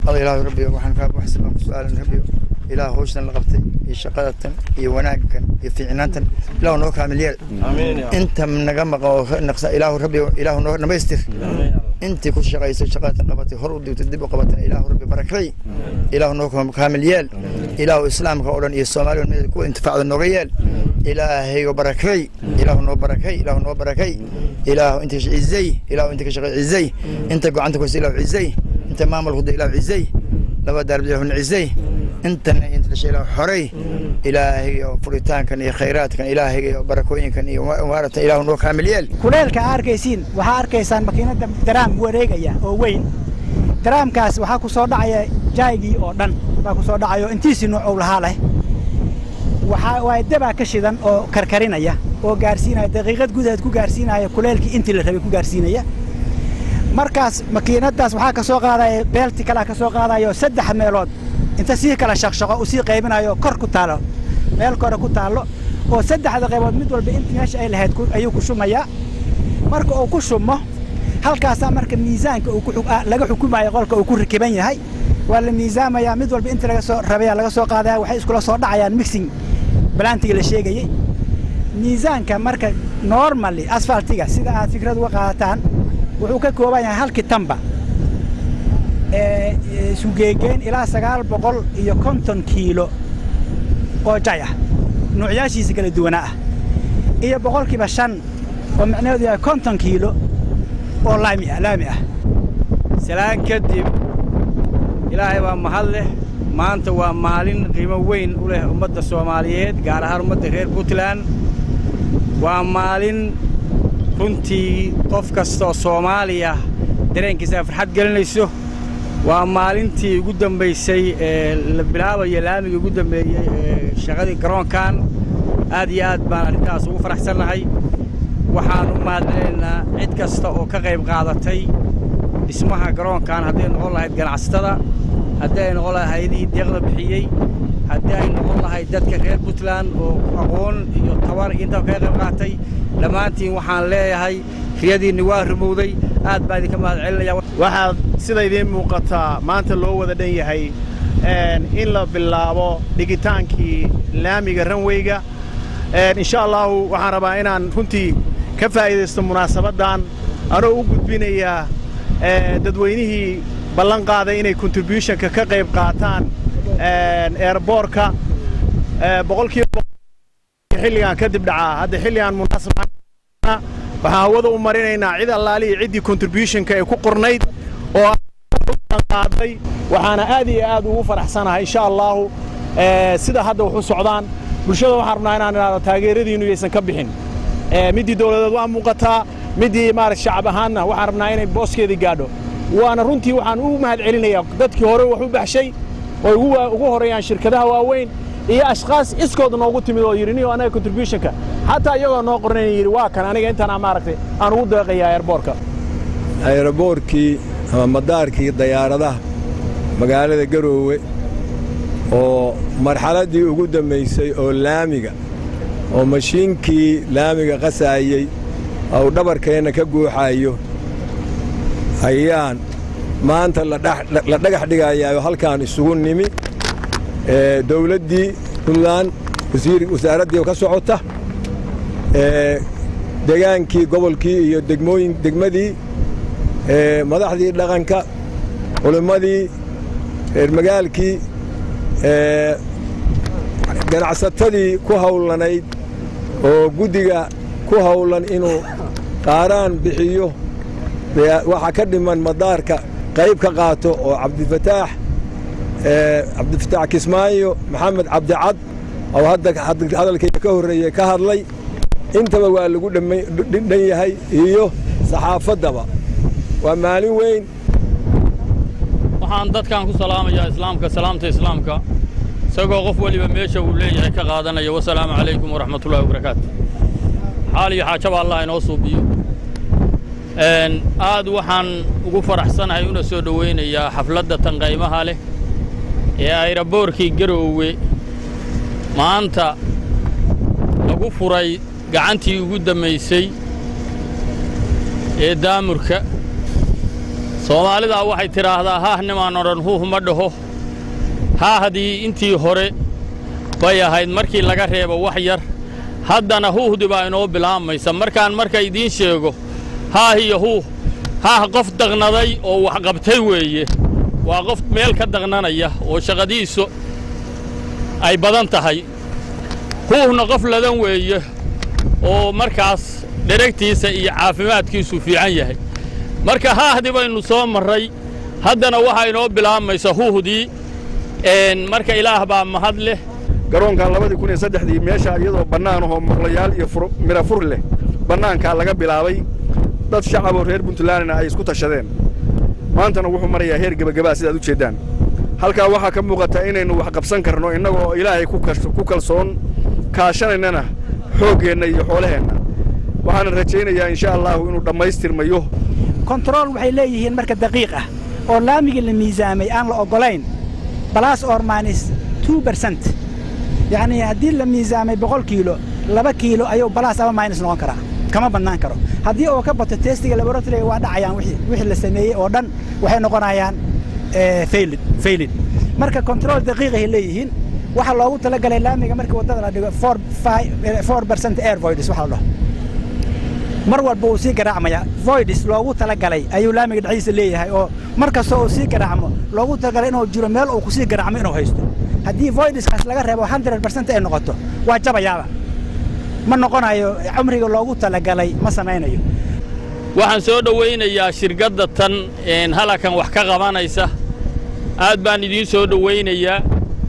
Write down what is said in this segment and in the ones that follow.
ada ilaahu rabbi waxaan kaa baxsan baan ku su-aalan rabbi ilaah hawshan la qabtay iyo shaqadatan iyo wanaaggan iyo fiicnaantan ilaahu noo kaamil yeel inta naga maqan oo naqsa ilaahu rabbi ilaahu noo dhamaystir intii ku shaqaysay shaqadatan qabatay hor u digtay dib u qabatay ilaahu rabbi barakay ilaahu noo kaamil yeel ilaahu islaamka oo dhan iyo soomaaliya mid kuwa intifaacda nooga yeel ilaahaygo barakay ilaahu noo barakay ilaahu noo barakay ilaahu inta cizay ilaahu inta ka shaqay cizay inta gacanta ku ilaahu cizay inta maamulku da ilaahu cizay laba daarbi ilaahu cizay intana inta dhashay ilaahu xoray ilaahay oo furitaankan iyo khayraadkan ilaahay iyo barakooyinkan iyo waaratan ilaahu noo kaamil yeel kuleelka aa arkaysiin waxaa arkaysaan makiinada daraam wareegaya oo weyn daraamkaas waxaa ku soo dhacaya jaaygii oo dhan baa ku soo dhacayo intiisii noocow lahaa leh waxaa waay dabaa ka shidan oo karkarinaya oo gaarsiinaya daqiiqad gudaheed ku gaarsiinaya kuleelkii intii la rabay ku gaarsiinaya markaas makiinadaas waxaa ka soo qaadaya beelti kalea ka soo qaadayo saddex meelood inta sii kala shaqshaqo uu sii qaybinayo kor ku taalo meel kore ku taallo oo saddexda qaybood mid walba inta meesha ay lahayd ayuu ku shumayaa marka uu ku shumo halkaasaa marka miisaanka laga xukumayo qolka uu ku rakiban yahay waa la miisaamayaa mid walba inta laga soo rabaya laga soo qaadaya waxay iskula soo dhacayaan mixing balantiga la sheegayey miisaanka marka normally asfaltiga sida aad fikrad uga qaadataan wuxuu ka kooban yahay halkii tamba sugeegeen ilaa sagaal boqol iyo konton kiilo oo jay ah nuucyaashiisa kala duwanaa ah iyo boqolkiiba shan oo micnaheedu yahay konton kiilo oo laami ah laami ah salaan kadib ilaahay baa mahad leh maanta waa maalin qiimo weyn u leh ummadda soomaaliyeed gaar ahaan ummadda reer puntland waa maalin runtii qof kastaoo soomaaliya dareenkiisa farxad gelinayso waa maalintii ugu dambaysay ee la bilaabayo laamigii ugu dambeeyey ee shaqadii garoonkan aad iyo aad baan arrintaas ugu faraxsannahay waxaan u mahadcelinaynaa cid kasta oo ka qayb qaadatay dhismaha garoonkan hadday noqon lahayd ganacsatada haddii ay noqon lahayd hay-adihii deeqda bixiyey haddii ay noqon lahayd dadka reer puntland oo aqoon iyo tabar intaba kaga qayb qaatay dhammaantiin waxaan leeyahay riyadiinni waa rumowday aad baa idinka mahad celinaya waxaad sida idiin muuqataa maanta loo wada dhan yahay in la bilaabo dhigitaankii laamiga ranweyga insha allahu waxaan rabaa inaan runtii ka faa'iidaysto munaasabaddan anoo u gudbinayaa dadweynihii ballan qaaday inay contributionka ka qayb qaataan eerboorka boqolkiiba xilligan kadib dhacaa hadda xilligan munaasab waxaan hawada u marinaynaa cid allaalihi ciddii contributionka ee ku qornayd oo qaaday waxaana aad iyo aad ugu faraxsanahay insha allahu sida hadda wax u socdaan bulshada waxaan rabnaa inaan idhaahdo taageeradiinnu yaysan ka bixin middii dowladeed waa muuqataa middii maarata shacab ahaanna waxaan rabnaa inay booskeedii gaadho waana runtii waxaan u mahad celinayaa dadkii hore wax u baxshay oo ugu horreeyaan shirkadaha waaweyn iyo ashkaas iskood noogu timid oo yidhi niyo anaga contributionka xataa iyagoo noo qornayn yidhi waa kan aniga intaan maaragtay aan ugu deeqayaa airboorka ayroboorkii ama madaarkii dayaaradaha magaalada garoowe oo marxaladdii ugu dambaysay oo laamiga oo mashiinkii laamiga qasaayey ou dhabarkeenna ka guuxaayo ayaan maanta la dhagax dhigayaayoo halkaan isugu nimi dawladdii puntland wasaaraddii ka socota degaankii gobolkii iyo degmooyin degmadii madaxdii dhaqanka culimmadii reer magaalkii ganacsatadii ku hawlanayd oo guddiga ku hawlan inuu qaaraan bixiyo waxaa ka dhiman madaarka qayb ka qaato oo cabdifataax cabdifataax kismaayo maxamed cabdicad oo hadda hadalkayga ka horreeyey ka hadlay intaba waa lagu dhan yahay iyo saxaafaddaba waa maalin weyn waxaan dadkan ku salaamayaa islaamka salaamta islaamka isagoo qof weliba meesha uu leeyahay ka qaadanaya wasalaamu calaykum waraxmatullahi wabarakaatu xaal iyo xaajaba allah inoo suubiyo aad waxaan ugu faraxsanahay una soo dhowaynayaa xafladda tan qaymaha leh ee ayraboorkii garoowe maanta lagu furay gacantii ugu dammaysay ee daamurka soomaalidaa waxay tidhaahdaa haah nimaan odhan huuh ma dhaho haahdii intii hore bay ahayd markii laga reebo wax yar haddana huuhdi baa inoo bilaamaysa markaan marka idiin sheego haah iyo huuh haah qof daqnaday oo wax qabtay weeye waa qof meel ka daqnanaya oo shaqadiisu ay badan tahay huuhna qof ladan weeye oo markaas dheragtiisa iyo caafimaadkiisu fiican yahay marka haahdi baynu soo marray haddana waxaa inoo bilaamaysa huuhdii marka ilaah baa mahad leh garoonkan labadii kun iyo saddexdii meesha iyadoo bannaan ahoo maqlayaal iyo mira fur leh bannaankaa laga bilaabay dad shacaboo reer puntlandna ay isku tashadeen maantana wuxuu marayaa heer gebagabaa sidaad u jeeddaan halkaa waxaa ka muuqata inaynu wax qabsan karno innagoo ilaahay ku kalsoon kaashanaynana xooggeenna iyo xoolaheenna waxaana rajaynayaa insha allaahu inuu dhammaystirmayo kontarool waxay leeyihiin marka daqiiq ah oo laamigii la miisaamay aan la oggolayn balas or minus two bercent yacnii haddii la miisaamay boqol kiilo laba kiilo ayuu balas ama minus noqon karaa kama bannaan karo haddii oo ka bato testiga laboratoriga waa dhacayaan wixii la sameeyey oo dhan waxay noqonayaan faylid faylid marka kontarool daqiiqahay leeyihiin waxaa loogu talagalay laamiga markii waddada la dhigo four bercent air voids waxa la dhaho mar walba uu sii garaacmaya voids loogu talagalay ayuu laamiga dhexdiisa leeyahay oo mar kastoo uu sii garaacmo loogu talagalay inuu jiro meel uu kusii garaacmo inuu haysto haddii voidskaas laga reebo hundred bercent ay noqoto waa jabayaaba ma noqonayo cumriga loogu talagalay ma samaynayo waxaan soo dhowaynayaa shirkadda tan halakan wax ka qabanaysa aad baan idiin soo dhowaynayaa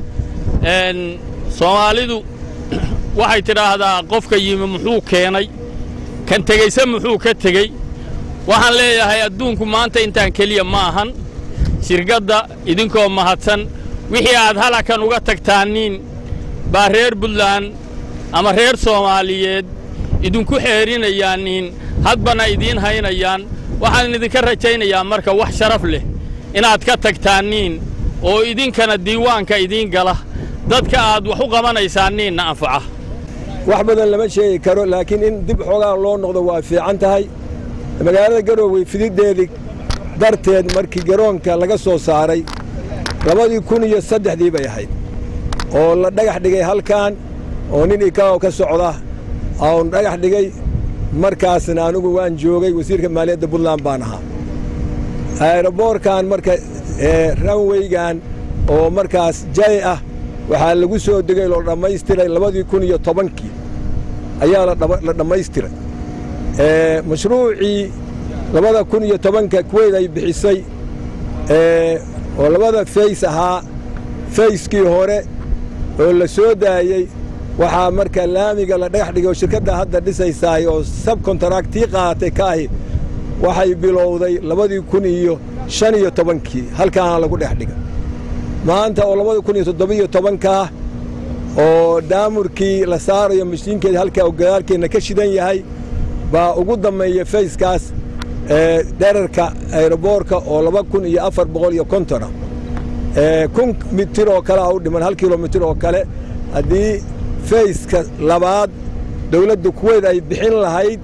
soomaalidu waxay tidhaahdaa qofka yimi muxuu keenay kan tegeyse muxuu ka tegey waxaan leeyahay adduunku maanta intaan keliya ma ahan shirkadda idinkoo mahadsan wixii aad halakan uga tagtaaniin baa reer buntland ama reer soomaaliyeed idinku xeerinayaaniin hadbana idiin haynayaan waxaan idinka rajaynayaa marka wax sharaf leh inaad ka tagtaaniin oo idinkana diiwaanka idiin gala dadka aad wax u qabanaysaaniinna anfaca wax badan lama sheegi karo laakiin in dib xoogaa loo noqdo waa fiican tahay magaalada garowe fididdeedii darteed markii garoonka laga soo saaray labadii kun iyo saddexdii bay ahayd oo la dhagax dhigay halkan oo nin ikao ka socda oon dhagax dhigay markaasna anigu waan joogay wasiirka maaliyadda puntland baan ahaa aeroboorkan marka ranweygan oo markaas jay ah waxaa lagu soo degay loo dhammaystiray labadii kun iyo tobankii ayaa la dhammaystiray mashruucii labada kun iyo tobanka kuweyd ay bixisay oo labada fays ahaa fayskii hore oo la soo daayey waxaa marka laamiga la dhagax dhigay oo shirkadda hadda dhisaysaay oo sabkontaraktii qaadatay ka ahi waxay bilowday labadii kun iyo shan iyo tobankii halkaana lagu dhex dhigay maanta oo labada kun iyo toddobiyo tobankaa oo daamurkii la saarayo mashiinkeeda halkaa oo gadaalkeenna ka shidan yahay baa ugu dammeeya fayskaas dherarka aeroboorka oo laba kun iyo afar boqol iyo kontona kun mitir oo kale a u dhiman hal kilomitir oo kale haddii fayska labaad dawladda kuweyd ay bixin lahayd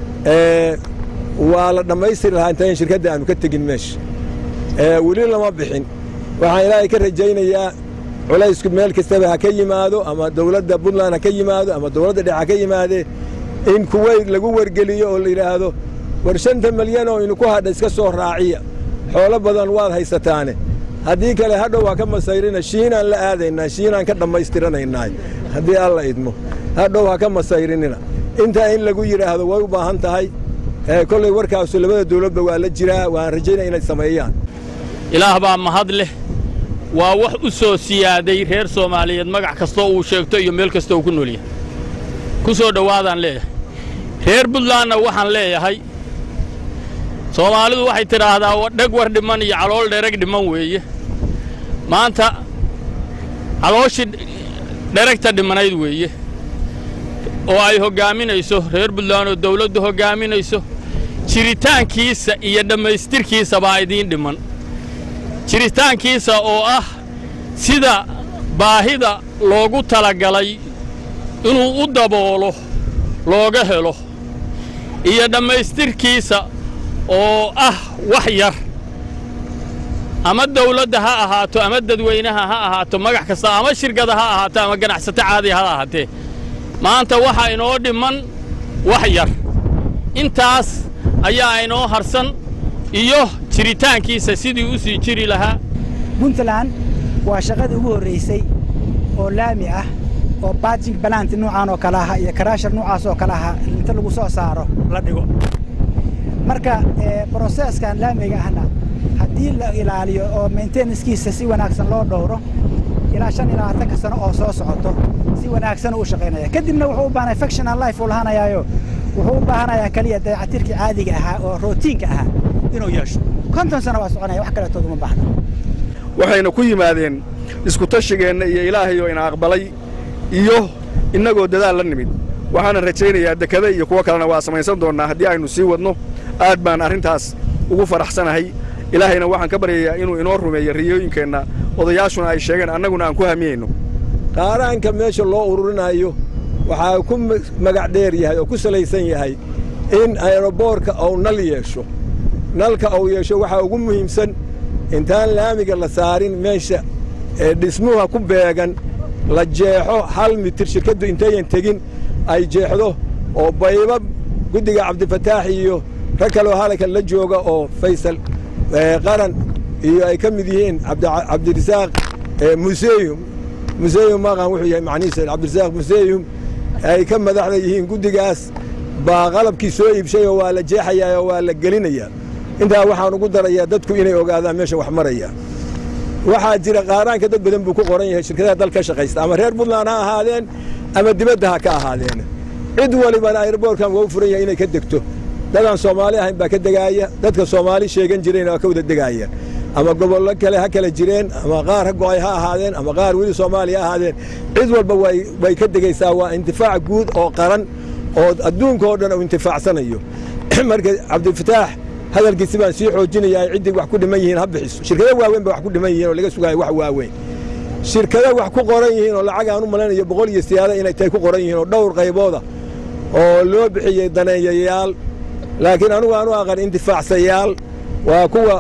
waa la dhammaystiri lahaa intayn shirkadda aanu ka tegin meesha weli lama bixin waxaan ilaahay ka rajaynayaa culaysku meel kastaba ha ka yimaado ama dawladda puntland ha ka yimaado ama dawladda dhex ha ka yimaadee in kuweyd lagu wargeliyo oo la yidhaahdo war shanta malyan oo idinku hadha iska soo raaciya xoolo badan waad haysataane haddii kale hadhow ha ka masayrina shiinaan la aadaynaa shiinaan ka dhammaystiranaynaah haddii alla idmo hadhow ha ka masayrinina intaa in lagu yidhaahdo way u baahan tahay kollay warkaasu labada dawladba waa la jiraa waan rajaynaya inay sameeyaan ilaah baa mahad leh waa wax u soo siyaaday reer soomaaliyeed magac kastoo uu sheegto iyo meel kastoo uu ku nool yahay ku soo dhowaadaan leeyahay reer buntlandna waxaan leeyahay soomaalidu waxay tidhaahdaa dheg war dhiman iyo calool dhereg dhiman weeye maanta calooshii dheregta dhimanayd weeye oo ay hoggaaminayso reer buntland oo dawladdu hoggaaminayso jiritaankiisa iyo dhammaystirkiisa baa idiin dhiman jiritaankiisa oo ah sida baahida loogu talagalay inuu u daboolo looga helo iyo dhammaystirkiisa oo ah wax yar ama dawladda ha ahaato ama dadweynaha ha ahaato magax kasta ama shirkada ha ahaato ama ganacsato caadi ha ahaatee maanta waxaa inoo dhimman wax yar intaas ayaa inoo harsan iyo jiritaankiisa sidii u sii jiri lahaa puntland waa shaqadii ugu horraysay oo laami ah oo baajing balanti nuucaan oo kale aha iyo karaashar nuucaas oo kale aha inta lagu soo saaro la dhigo marka broseskan laamiga ahna haddii la ilaaliyo oo maintenancekiisa si wanaagsan loo dhowro ilaa shan iyo labaatanka sano oo soo socoto si wanaagsan u shaqaynaya kadibna wuxuu u baahanaya factional life uu lahaanayaayo wuxuu u baahanayaa keliya dayacatirkii caadiga ahaa oo rootiinka ahaa inuu yeesho konton sano waa soconaya wax kaleetood uma baahna waxayna ku yimaadeen iskutashigeenna iyo ilaahayoo ina aqbalay iyo innagoo dadaal la nimid waxaana rajaynayaa dekada iyo kuwo kalena waa samaysan doonnaa haddii aynu sii wadno aad baan arrintaas ugu faraxsanahay ilaahayna waxaan ka baryayaa inuu inoo rumeeyo riyooyinkeenna odayaashuna ay sheegeen annaguna aan ku hamiyeyno qaaraanka meesha loo ururinayo waxaa ku magac dheer yahay oo ku salaysan yahay in aeroboorka uu nal yeesho nalka uu yeesho waxaa ugu muhiimsan intaan laamiga la saarin meesha ee dhismuha ku beegan la jeexo hal mitir shirkaddu intayan tegin ay jeexdo oo bayba guddiga cabdifataax iyo rag kaloo halkan la jooga oo faysal qaran iyo ay ka mid yihiin cabdirasaaq museyum museyum maqan wuxuu yahay macnihiisa cabdirasaaq museyum ay ka madaxda yihiin guddigaas baa qalabkii soo iibshay oo waa la jeexayaa oo waa la gelinayaa intaa waxaan ugu darayaa dadku inay ogaadaan meesha wax maraya waxaa jira qaaraanka dad badan buu ku qoran yahay shirkadaha dal ka shaqaysta ama reer puntland ha ahaadeen ama dibadda ha ka ahaadeen cid walibana airboorkan waa u furan yahay inay ka degto dadaan soomaali ahayn baa ka degaaya dadka soomaali sheegan jireen waa ka wada degaaya ama gobollo kale ha kala jireen ama qaar ha go'ay ha ahaadeen ama qaar weli soomaaliya ha ahaadeen cid walba way ka degaysaa waa intifaac guud oo qaran oo adduunka oo dhan uu intifaacsanayo marka cabdifataax hadalkiisi baan sii xoojinayaa ciddii wax ku dhiman yihiin ha bixiso shirkado waaweyn ba wax ku dhiman yihiin oo laga sugaayo wax waaweyn shirkado wax ku qoran yihiin oo lacag aan u malaynayo boqol iyo siyaada inay tahay ku qoran yihiin oo dhowr qaybooda oo loo bixiyey daneeyayaal laakiin anugu aanu aqan intifaacsayaal waa kuwa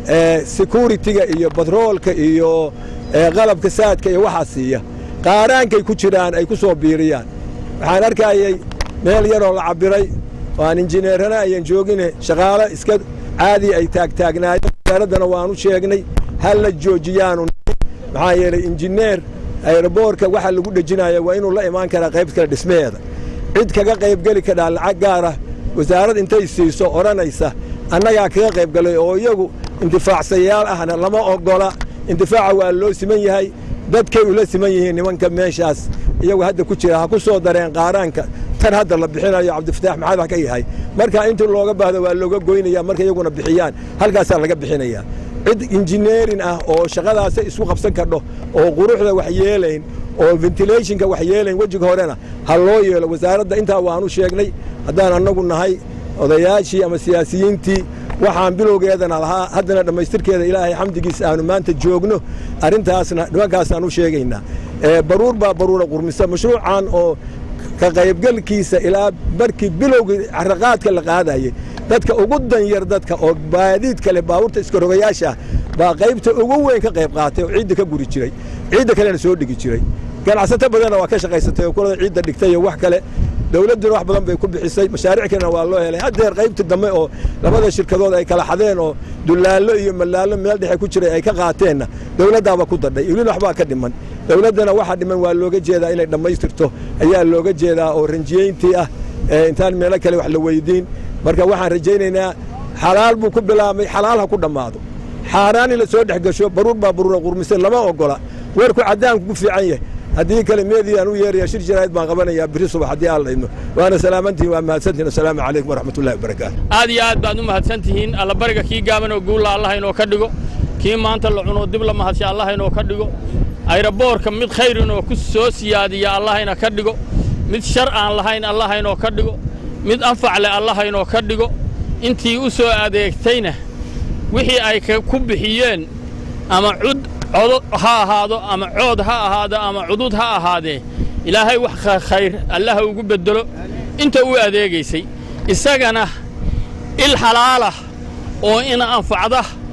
securitiga iyo batroolka iyo qalabka saadka iyo waxaa siiya qaaraankay ku jiraan ay ku soo biiriyaan waxaan arkayay meel yaroo la cabbiray waan injineerana ayan joogine shaqaalo iska caadi ay taagtaagnaayeen wasaaraddana waanu sheegnay halla joojiyaanu maxaa yeelay injineer aeroboorka waxa lagu dhejinaya waa inuu la imaan karaa qayb kale dhismaheeda cid kaga qaybgeli kadhaa lacag gaara wasaarad intay siiso odhanaysa annagaa kaga qaybgalay oo iyagu intifaacsayaal ahna lama oggola intifaaca waa loo siman yahay dadkay ula siman yihiin nimanka meeshaas iyagu hadda ku jira ha ku soo dareen qaaraanka tan hadda la bixinayo cabdifataax maxaad wax ka yahay marka intii looga baahdo waa looga goynaya marka iyaguna bixiyaan halkaasaa laga bixinaya cid injineerin ah oo shaqadaasa isku qabsan kardho oo quruxda wax yeelayn oo ventilationka wax yeelayn wejiga horena ha loo yeelo wasaaradda intaa waanu sheegnay haddaan annagu nahay odayaashii ama siyaasiyiintii waxaan bilowgeedana lahaa haddana dhammaystirkeeda ilaahay xamdigiisa aanu maanta joogno arrintaasna nimankaasaan u sheegaynaa baruur baa baruura qurmisa mashruucan oo ka qaybgalkiisa ilaa markii bilowgii carraqaadka la qaadayey dadka ugu danyar dadka oo baadiid kale baabuurta iskarogayaasha baa qaybta ugu weyn ka qayb qaatay oo ciidda ka guri jiray ciidda kalena soo dhigi jiray ganacsato badanna waa ka shaqaysatay oo kulada ciidda dhigtay iyo wax kale dawladduna wax badan bay ku bixisay mashaariic kalena waa loo helay haddeer qaybta dambe oo labada shirkadood ay kala xadeen oo dulaallo iyo malaallo meel dhexe ku jiray ay ka qaateenna dawladdaaba ku dadhay ilin waxbaa ka dhiman dawladdana waxa dhiman waa looga jeedaa inay dhammaystirto ayaa looga jeedaa oo ranjiyeyntii ah intaan meelo kale wax la weydiin marka waxaan rajaynaynaa xalaal buu ku bilaabmay xalaal ha ku dhammaado xaaraan in la soo dhex gasho baruur baa baruura qurmise lama oggola weerku caddaanku ku fiican yahay haddii kale meedii aan u yeeraya shir jaraa'id baan qabanayaa biri subax haddii aan la idmo waana salaamantihin waa mahadsantihin assalaamu calaykum waraxmatullahi wabarakaatu aad iyo aad baad u mahadsan tihiin allabariga kii gaaban oo guulla allah inoo ka dhigo kii maanta la cuno dib la mahadsha allah inoo ka dhigo ayraboorka mid khayr inoo ku soo siyaadiya allah ina ka dhigo mid shar aan lahayn allah inoo ka dhigo mid anfac leh allah inoo ka dhigo intii u soo adeegtayna wixii ay ku bixiyeen ama cud codo ha ahaado ama cood ha ahaado ama cudud ha ahaadee ilaahay wax khayr allaha ugu beddelo inta u adeegaysay isagana il xalaalah oo ina anfacda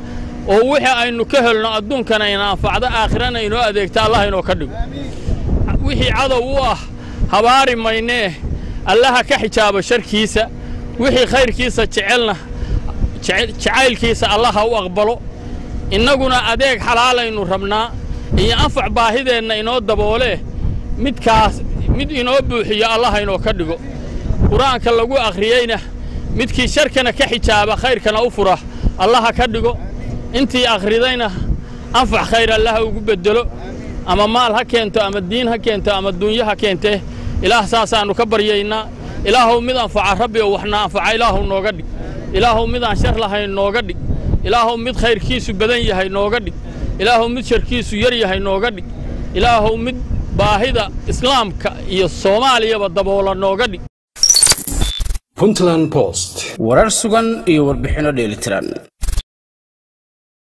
oo wixii aynu ka helno adduunkana ina anfacdo aakhirana inoo adeegta allah inoo ka dhigo wixii cadow u ah habaari maynee allaha ka xijaabo sharkiisa wixii khayrkiisa jecelna jacaylkiisa allaha u aqbalo innaguna adeeg xalaalaynu rabnaa iyo anfac baahideenna inoo daboolee midkaas mid inoo buuxiyo allaha inoo ka dhigo qur-aanka lagu akhriyeyna midkii sharkana ka xijaaba khayrkana u fura allaha ka dhigo intii akhridayna anfac khayr allaha ugu beddelo ama maal ha keento ama diin ha keento ama duunyo ha keentee ilaah saasaannu ka baryaynaa ilaahuw mid anfaca rabbi oo waxna anfaca ilaahuw nooga dhig ilaahuw mid aan shar lahayn nooga dhig ilaahuw mid khayrkiisu badan yahay nooga dhig ilaahuw mid sharkiisu yar yahay nooga dhig ilaahuw mid baahida islaamka iyo soomaaliyaba daboola nooga dhig puntland post warar sugan iyo warbixinno dheelitiran